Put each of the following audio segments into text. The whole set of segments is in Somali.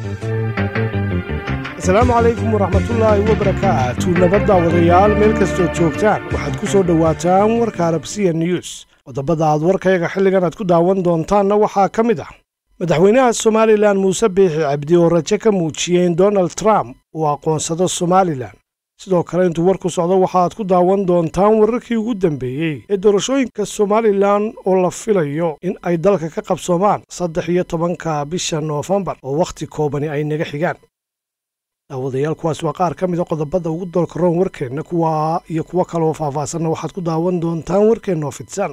asalaamu calaykum waraxmatullaahi wabarakaatu nabadda wadayaal meel kastoo joogtaan waxaad ku soo dhowaataan warka arabsiya news qodobada aad warkayga xilligan aad ku daawan doontaanna waxaa ka mid ah madaxweynaha somalilan muuse biixi cabdi oo rajo ka muujiyey in donald trump uu aqoonsado somalilan sidoo kale intuu warku socdo waxaaad ku daawan doontaan wararkii ugu dambeeyey ee doorashooyinka somalilan oo la filayo in ay dalka ka qabsoomaan saddex iyo tobanka bisha noofembar oo wakhti koobani ay naga xigaan daawadayaal kuwaas waa qaar ka mida qodobada ugu doolkaroon warkeenna kuwa iyo kuwo kaleoo faahfaahsanna waxaad ku daawan doontaan warkeenna oo fidsan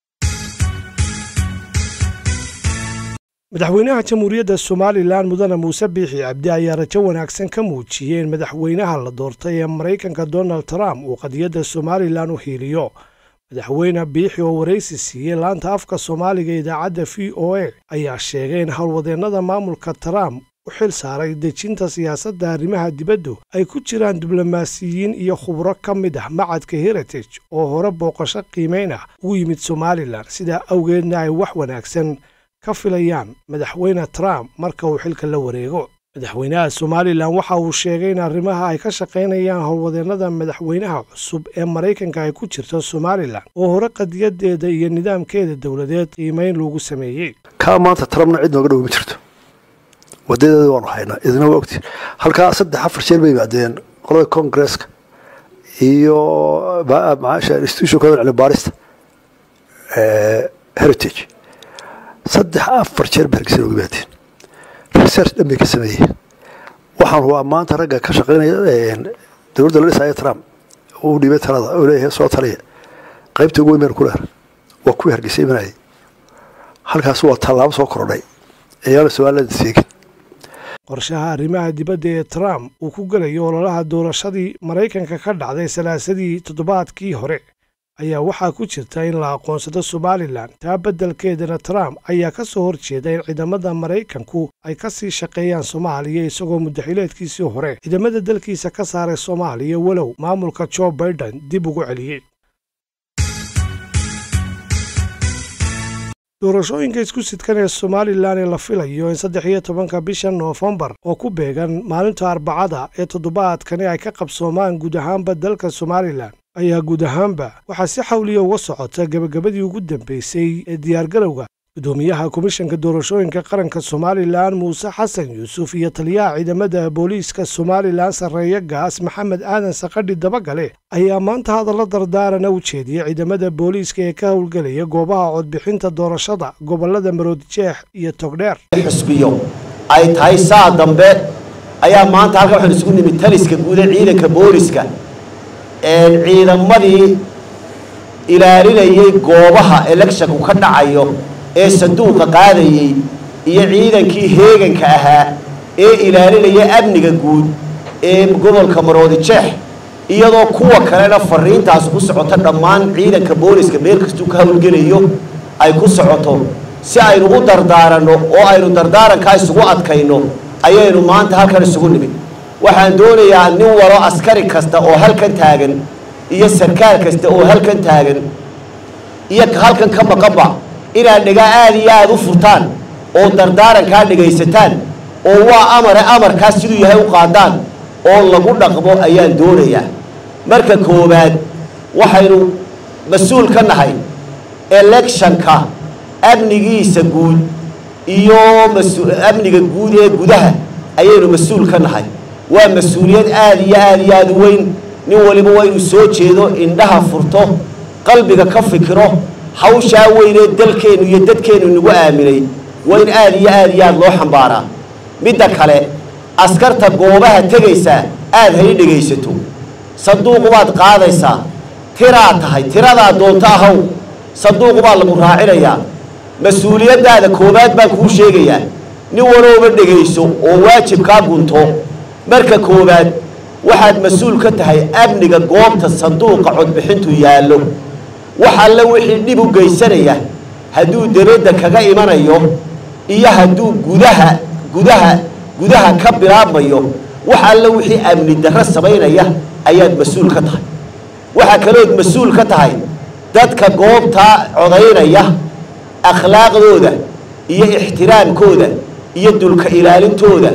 madaxweynaha jamhuuriyadda somalilan mudane muuse biixi cabdi ayaa rajo wanaagsan ka muujiyey in madaxweynaha la doortay ee maraykanka donald trump uu qadiyadda somalilan u hiiliyo madaxweyne biixi oo waraysi siiyey laanta afka soomaaliga idaacadda v o a ayaa sheegay in howlwadeennada maamulka trump u xil saaray dejinta siyaasadda arrimaha dibaddu ay ku jiraan diblomaasiyiin iyo khubro ka mid ah macadka heritage oo hore booqasho qiimayn ah ugu yimid somalilan sidaa awgeedna ay wax wanaagsan ka filayaan madaxweyne trump marka uu xilka la wareego madaxweynaha somalilan waxa uu sheegay in arrimaha ay ka shaqaynayaan howlwadeennada madaxweynaha cusub ee maraykanka ay ku jirto somalilan oo hore qadiyadeeda iyo nidaamkeeda dowladeed qiimayn loogu sameeyey kaa maanta trumpna cid nooga dhow ma jirto wadadeeda waanu haynaa idina waa ogtiin halkaa saddex afar jeer bay yimaadeen qolada congresska iyo institutionkooda cilmi baarista heritage saddex afar jeer ba hargeysa nooga yimaadeen research dhan bay ka sameeyeen waxaan hubaa maanta ragga ka shaqaynaya dowladda la dhisaya trump uu dhibay talada oo leeyahay soo taliya qaybta ugu weyn baynu ku leer waa kuwii hargeysa imanayay halkaas waa tallaabo soo korodhay ayaana somaliland seegin qorshaha arrimaha dibadda ee trump uu ku gelayo ololaha doorashadii maraykanka ka dhacday salaasadii toddobaadkii hore ayaa waxaa ku jirta in la aqoonsado somalilan taa beddelkeedana trump ayaa ka soo horjeeda in ciidamada maraykanku ay ka sii shaqeeyaan soomaaliya isagoo muddaxileedkiisii hore ciidamada dalkiisa ka saaray soomaaliya walow maamulka jo baiden dib ugu celiyey doorashooyinka isku sidkan ee somalilan ee la filayo in saddex iyo tobanka bisha noofembar oo ku beegan maalinta arbacada ee toddobaadkani ay ka qabsoomaan guud ahaanba dalka somalilan ayaa guud ahaanba waxaa si xawliya uga socota gebagabadii ugu dambeysay ee diyaargarowga gudoomiyaha komishanka doorashooyinka qaranka somalilan muuse xasan yuusuf iyo taliyaha ciidamada booliiska somalilan sarreeya gaas maxamed aadan sakadhi dabagale ayaa maanta hadalla dardaarana u jeediyey ciidamada booliiska ee ka howlgelaya goobaha codbixinta doorashada gobolada maroodijeex iyo togdheer xusbiyo ay tahay saa dambe ayaa maanta halkan waxaan isugu nimid taliska guud ee ciidanka booliiska ciidamadii ilaalinayay goobaha electionku ka dhacayo ee sanduuqa qaadayey iyo ciidankii heeganka ahaa ee ilaalinaya amniga guud ee gobolka maroodijeex iyadoo kuwa kalena fariintaas ku socoto dhammaan ciidanka booliska meel kastuu ka howlgelayo ay ku socoto si aynu u dardaaranno oo aynu dardaarankaa isugu adkayno ayaynu maanta halkan isugu nimid waxaan doonayaa nin walo askari kasta oo halkan taagan iyo sarkaal kasta oo halkan taagan iyo halkan ka maqanba inaad dhigaa aada iyo aada u furtaan oo dardaarankaa dhegaysataan oo waa amare amarkaas siduu yahay u qaadaan oo lagu dhaqmo ayaan doonayaa marka koowaad waxaynu mas-uul ka nahay electionka amnigiisa guud iyo amniga guud ee gudaha ayaynu mas-uul ka nahay waa mas-uuliyad aada iyo aada iyo aada u weyn nin waliba waa inuu soo jeedo indhaha furto qalbiga ka fikiro hawshaa weynee dalkeennu iyo dadkeennu nagu aaminay waa in aada iyo aada iyo aada loo xambaaraa midda kale askarta goobaha tegaysaa aada hay dhegaysato sanduuqu baad qaadaysaa tiraa tahay tiradaa doonto ahaw sanduuqu baa lagu raacinayaa mas-uuliyaddaada koowaad baan kuu sheegayaa nin walooba dhegayso oo waajibkaa gunto marka koowaad waxaad mas-uul ka tahay amniga goobta sanduuqa codbixintu yaallo wax alle wixii dhib u geysanaya hadduu debadda kaga imanayo iyo hadduu gudaha gudaha gudaha ka bilaabmayo wax alle wixii amni darro samaynaya ayaad mas-uul ka tahay waxaa kalood mas-uul ka tahay dadka goobtaa codaynaya akhlaaqdooda iyo ixtiraamkooda iyo dulka ilaalintooda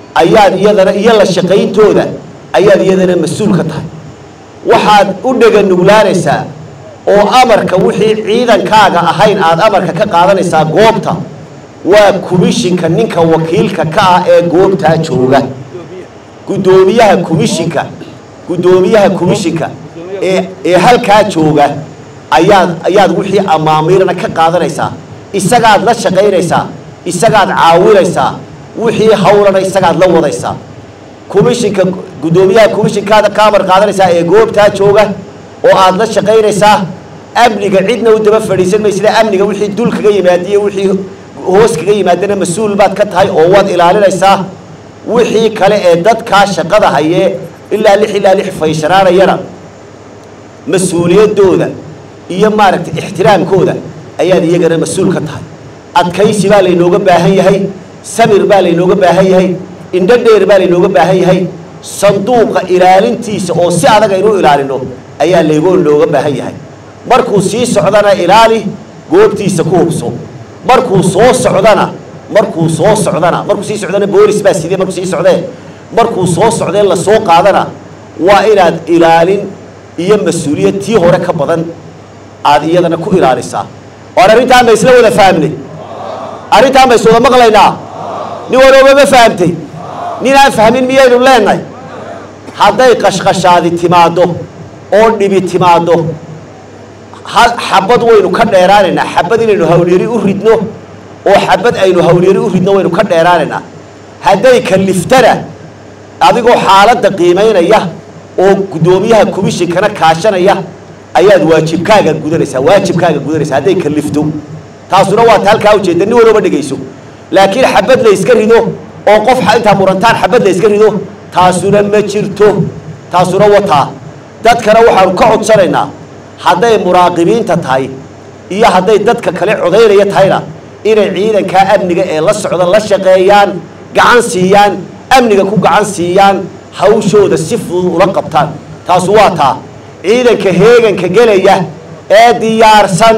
ayaad iyadana iyo la shaqayntooda ayaad iyadana mas-uul ka tahay waxaad u dhega nuglaanaysaa oo amarka wixii ciidankaaga ahayn aada amarka ka qaadanaysaa goobta waa komishinka ninka wakiilka ka ah ee goobtaa jooga guddoomiyaha komishinka guddoomiyaha komishinka ee ee halkaa jooga ayaad ayaad wixii amaamiirna ka qaadanaysaa isagaad la shaqaynaysaa isagaad caawinaysaa wixii hawlana isagaad la wadaysaa komishinka guddoomiyaha komishinkaada ka amar qaadanaysaa ee goobtaa jooga oo aad la shaqaynaysaa amniga cidna u daba fadhiisan maysida amniga wixii dul kaga yimaadiyo wixii hoos kaga yimaadana mas-uul baad ka tahay oo waad ilaalinaysaa wixii kale ee dadkaa shaqada hayee ilaa lix ilaa lix faysanaanayana mas-uuliyaddooda iyo maaragtay ixtiraamkooda ayaad iyagana mas-uul ka tahay adkaysi baa laynooga baahan yahay samir baa laynooga baahan yahay indho dheer baa laynooga baahan yahay sanduuqa ilaalintiisa oo si adag aynu ilaalino ayaa laygoo looga baahan yahay markuu sii socdana ilaali goobtiisa ku hubso markuu soo socdana markuu soo socdana markuu sii socdana boolis baa sidee markuu sii socdee markuu soo socdee lasoo qaadana waa inaad ilaalin iyo mas-uuliyad tii hore ka badan aada iyadana ku ilaalisaa oan arrintaan ba isla wada fahamnay arrintaan ba is wada maqlaynaa nin walooba ma fahamtay nin aan fahmin miyaynu leenahay hadday qashqashaadi timaaddo oo dhibi timaaddo hal xabad waynu ka dheeraanaynaa xabad inaynu hawlyari u ridno oo xabad aynu hawlyari u ridno waynu ka dheeraanaynaa hadday kaliftana adigoo xaaladda qiimaynaya oo guddoomiyaha komishinkana kaashanaya ayaad waajibkaaga gudanaysaa waajibkaaga gudanaysaa hadday kalifto taasuna waa ta halkaa ujeeda nin walooba dhegayso laakiin xabad la yska rido oo qof intaa murantaan xabad la yska rido taasuna ma jirto taasuna wataa dadkana waxaanu ka codsanaynaa hadday muraaqibiinta tahay iyo hadday dadka kale codaynaya tahayna inay ciidankaa amniga ee la socda la shaqeeyaan gacan siiyaan amniga ku gacan siiyaan hawshooda si fudud ula qabtaan taasu waa taa ciidanka heeganka gelaya ee diyaarsan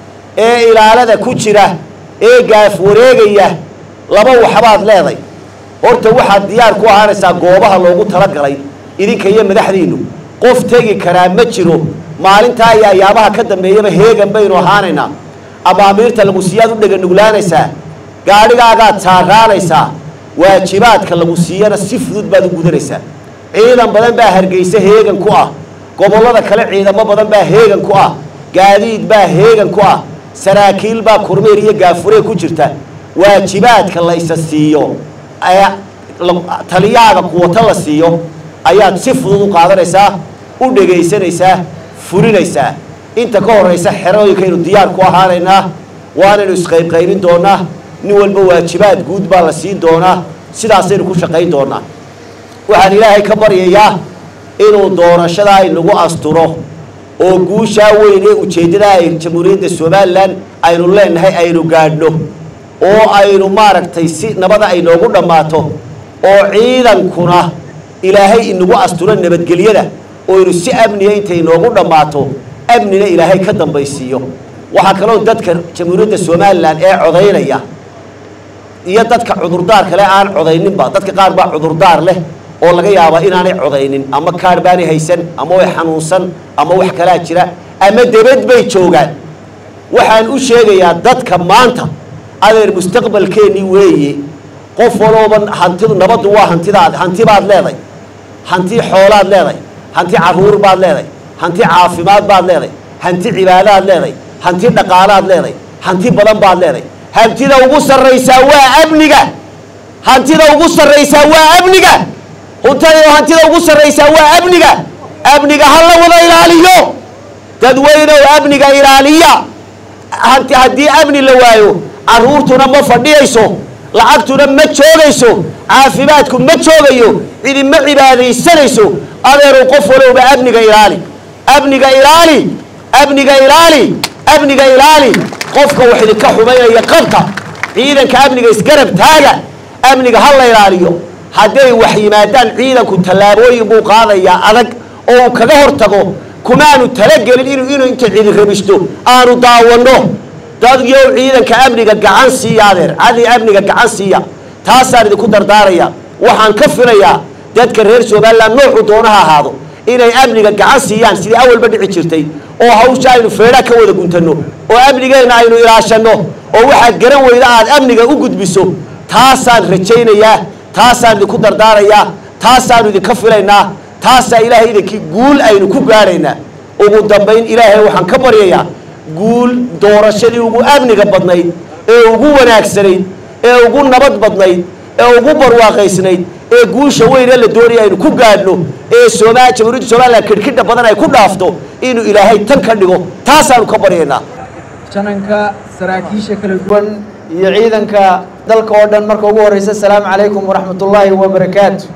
ee ilaalada ku jira ee gaaf wareegaya laba waxbaad leeday horta waxaad diyaar ku ahaanaysaa goobaha loogu talagalay idinka iyo madaxdiinnu qof tegi karaa ma jiro maalintaa iyo ayaabaha ka dambeeyaba heegan baynu ahaanaynaa amaamiirta lagu siiyaad u dhega nuglaanaysaa gaadhigaagaad saaraanaysaa waajibaadka lagu siiyana si fudud baad u gudanaysaa ciidan badan baa hargeysa heegan ku ah gobollada kale ciidamo badan baa heegan ku ah gaadiid baa heegan ku ah saraakiil baa kormeer iyo gaafuree ku jirta waajibaadka la isa siiyo ee taliyaaga kuwata la siiyo ayaad si fudud u qaadanaysaa u dhegaysanaysaa fulinaysaa inta ka horaysa xerooyinkaynu diyaar ku ahaanaynaa waanaynu isqaybqaybin doonaa nin walba waajibaad guud baa la siin doonaa sidaasaynu ku shaqayn doonaa waxaan ilaahay ka baryayaa inuu doorashadaa inagu asturo oo guushaa weyn ee ujeeddada ay jamhuuriyadda somalilan aynu leenahay aynu gaadhno oo aynu maaragtay si nabada ay noogu dhammaato oo ciidankuna ilaahay inagu asturo nabadgelyada oo aynu si amniya intay noogu dhammaato amnina ilaahay ka dambaysiiyo waxaa kaloo dadka jamhuuriyadda somalilan ee codaynaya iyo dadka cudurdaar kale aan codayninba dadka qaar baa cudurdaar leh oo laga yaabaa inaanay codaynin ama kaar baanay haysan ama way xanuunsan ama wax kalaa jira ama debed bay joogaan waxaan u sheegayaa dadka maanta adeer mustaqbalkeennii weeye qof walooba hantidu nabaddu waa hantidaad hanti baad leeday hanti xoolaad leeday hanti caruur baad leeday hanti caafimaad baad leeday hanti cibaadaad leeday hanti dhaqaalaad leeday hanti badan baad leeday hantida ugu sarraysaa waa amniga hantida ugu sarraysaa waa amniga huntada hantida ugu sarraysaa waa amniga amniga ha la wada ilaaliyo dadweynow amniga ilaaliya hanti haddii amni la waayo caruurtuna ma fadhiyayso lacagtuna ma joogayso caafimaadku ma joogayo cidi ma cibaadaysanayso adeerow qof walowba amniga ilaali amniga ilaali amniga ilaali amniga ilaali qofka wax idinka xumaynaya qabta ciidanka amniga isgarab taaga amniga ha la ilaaliyo hadday wax yimaadaan ciidanku tallaabooyin buu qaadayaa adag oo uu kaga hortago kumaanu talagelin inuu inuu inta cidi rabishto aanu daawanno dadyow ciidanka amniga gacan siiya adeer cadi amniga gacan siiya taasaan idinku dardaaraya waxaan ka filayaa dadka reer somalilan noocu doonaha ahaado inay amniga gacan siiyaan sidii awalba dhici jirtay oo hawsha aynu feedha ka wada guntanno oo amnigeenna aynu ilaashanno oo waxaad garan weyda aad amniga u gudbiso taasaan rajaynayaa taasaan idinku dardaarayaa taasaanu idinka filaynaa taasaa ilaahay idinkii guul aynu ku gaadhaynaa ugu dambayn ilaahay waxaan ka baryayaa guul doorashadii ugu amniga badnayd ee ugu wanaagsanayd ee ugu nabad badnayd ee ugu barwaaqaysnayd ee guusha weyne la doonaya aynu ku gaadhno ee sooma jamhuuriyadda somalilan kidhkidha badan ay ku dhaafto inuu ilaahay tan ka dhigo taasaanu ka baryaynaa jananka saraakiisha kala duwan iyo ciidanka dalka oo dhan marka ugu horreysa asalaamu calaykum waraxmatullaahi wabarakaatu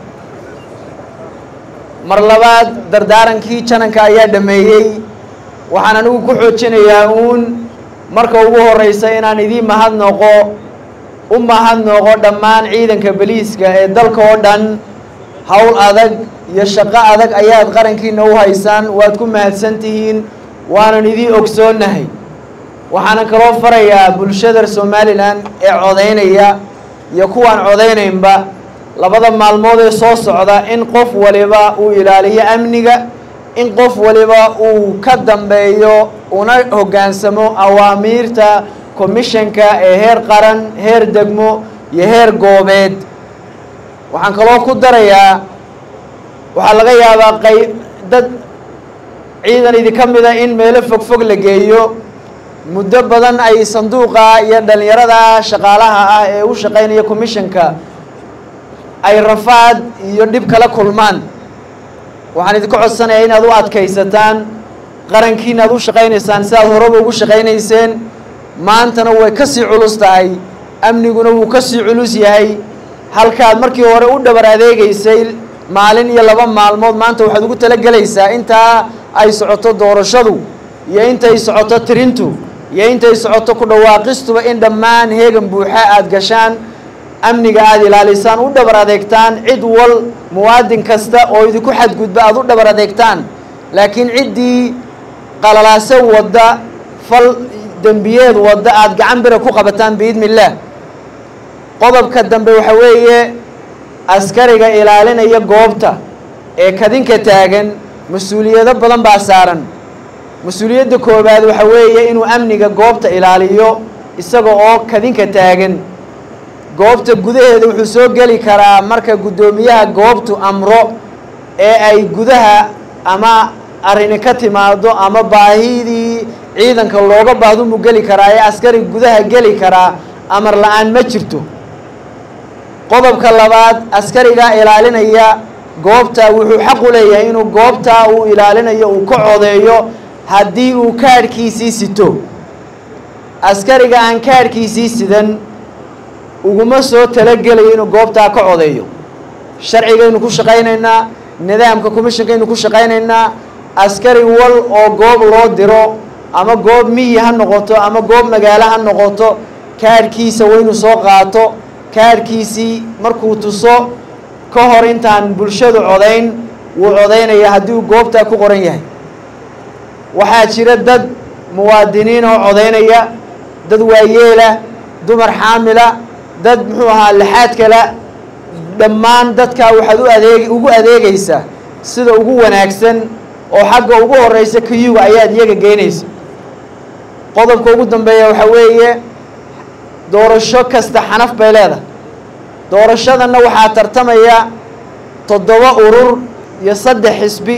mar labaad dardaarankii jananka ayaa dhammeeyey waxaan anigu ku xoojinayaa uun marka ugu horreysa inaan idiin mahadnoqo u mahadnoqo dhammaan ciidanka beliiska ee dalka oo dhan howl adag iyo shaqo adag ayaad qarankiina u haysaan waad ku mahadsan tihiin waanan idiin ogsoonnahay waxaana kaloo farayaa bulshada somalilan ee codaynaya iyo kuwaan codaynaynba labada maalmood ee soo socda in qof waliba uu ilaaliyo amniga in qof waliba uu ka dambeeyo una hoggaansamo awaamiirta commishanka ee heer qaran heer degmo iyo heer goobeed waxaan kaloo ku darayaa waxaa laga yaabaa qayb dad ciidan idinka mida in meelo fogfog la geeyo muddo badan ay sanduuqa iyo dhallinyarada shaqaalaha ah ee u shaqaynaya commishanka ay rafaad iyo dhib kala kulmaan waxaan idinka codsanayaa inaad u adkaysataan qarankiina aad u shaqaynaysaan si aad horeba ugu shaqaynayseen maantana way ka sii culus tahay amniguna wuu ka sii culus yahay halkaad markii hore u dhabar adeegaysay maalin iyo laba maalmood maanta waxaad ugu talagelaysaa intaa ay socoto doorashadu iyo intay socoto tirintu iyo intay socoto ku dhawaaqistuba in dhammaan heegan buuxa aada gashaan amniga aada ilaalisaan u dhabar adeegtaan cid wal muwaadin kasta oo idinku xadgudba aada u dhabar adeegtaan laakiin ciddii qalalaase wadda fal dembiyeed wadda aada gacan bira ku qabataan biidni illaah qodobka dambe waxa weeye askariga ilaalinaya goobta ee kadinka taagan mas-uuliyado badan baa saaran mas-uuliyadda koowaad waxa weeye inuu amniga goobta ilaaliyo isaga oo kadinka taagan goobta gudaheeda wuxuu soo geli karaa marka guddoomiyaha goobtu amro ee ay gudaha ama arrini ka timaado ama baahidii ciidanka looga baahdo muu geli karaa ee askari gudaha geli karaa amar la-aan ma jirto qodobka labaad askariga ilaalinaya goobta wuxuu xaq u leeyahay inuu goobtaa uu ilaalinayo uu ka codeeyo haddii uu kaadhkiisii sito askariga aan kaadhkiisii sidan uguma soo talagelayo inuu goobtaa ka codeeyo sharcigaynu ku shaqaynaynaa nidaamka commishonkaynu ku shaqaynaynaa askari wal oo goob loo diro ama goob miyi ha noqoto ama goob magaalo ha noqoto kaadhkiisa waynu soo qaato kaadhkiisii markuu tuso ka hor intaan bulshadu codayn wuu codaynaya haddii uu goobtaa ku qoran yahay waxaa jira dad muwaadiniin oo codaynaya dad waayeela dumar xaamila dad muxuu ahaa laxaad kala dhammaan dadkaa waxaad u adeeg ugu adeegaysaa sida ugu wanaagsan oo xagga ugu horeysa kayuga ayaad iyaga geynaysa qodobka ugu dambeeya waxaa weeye doorasho kasta xanaf bay leedahay doorashadanna waxaa tartamaya toddoba urur iyo saddex xisbi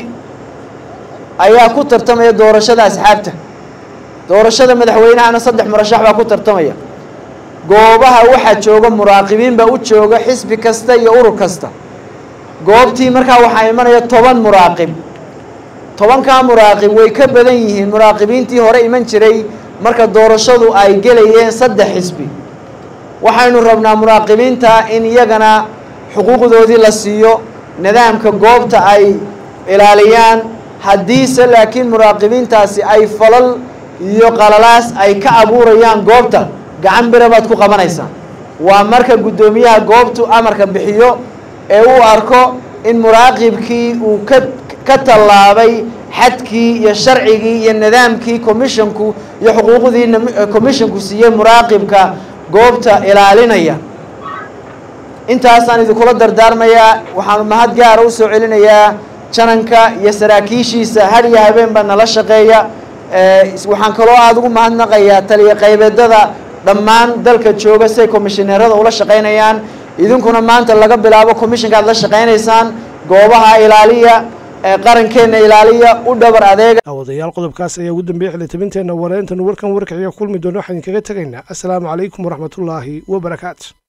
ayaa ku tartamaya doorashada asxaabta doorashada madaxweynahana saddex murashax baa ku tartamaya goobaha waxaa jooga muraaqibiin baa u jooga xisbi kasta iyo urur kasta goobtii markaa waxaa imanaya toban muraaqib tobankaa muraaqib way ka badan yihiin muraaqibiintii hore iman jiray marka doorashadu ay gelayeen saddex xisbi waxaynu rabnaa muraaqibiinta in iyagana xuquuqdoodii la siiyo nidaamka goobta ay ilaaliyaan haddiise laakiin muraaqibiintaasi ay falal iyo qalalaas ay ka abuurayaan goobta gacan bira baad ku qabanaysaa waa marka guddoomiyaha goobtu amarka bixiyo ee uu arko in muraaqibkii uu ka ka tallaabay xadkii iyo sharcigii iyo nidaamkii commissionku iyo xuquuqdii commissionku siiyey muraaqibka goobta ilaalinaya intaasaan idinkula dardaarmayaa waxaanu mahad gaara u soo celinayaa jananka iyo saraakiishiisa had iyo habeenba nala shaqeeya waxaan kaloo aada ugu mahadnaqayaa taliya qaybeedada dhammaan dalka jooga siay komishineerada ula shaqaynayaan idinkuna maanta laga bilaabo commishinka aad la shaqaynaysaan goobaha ilaaliya qarankeenna ilaaliya u dhabar adeega daawadayaal qodobkaas ayaa ugu dambeeyey xilitabinteenna wareentanu warkan warkaciga kulmi doona waxaan idinkaga tegaynaa assalaamu calaykum waraxmatullaahi wabarakaatu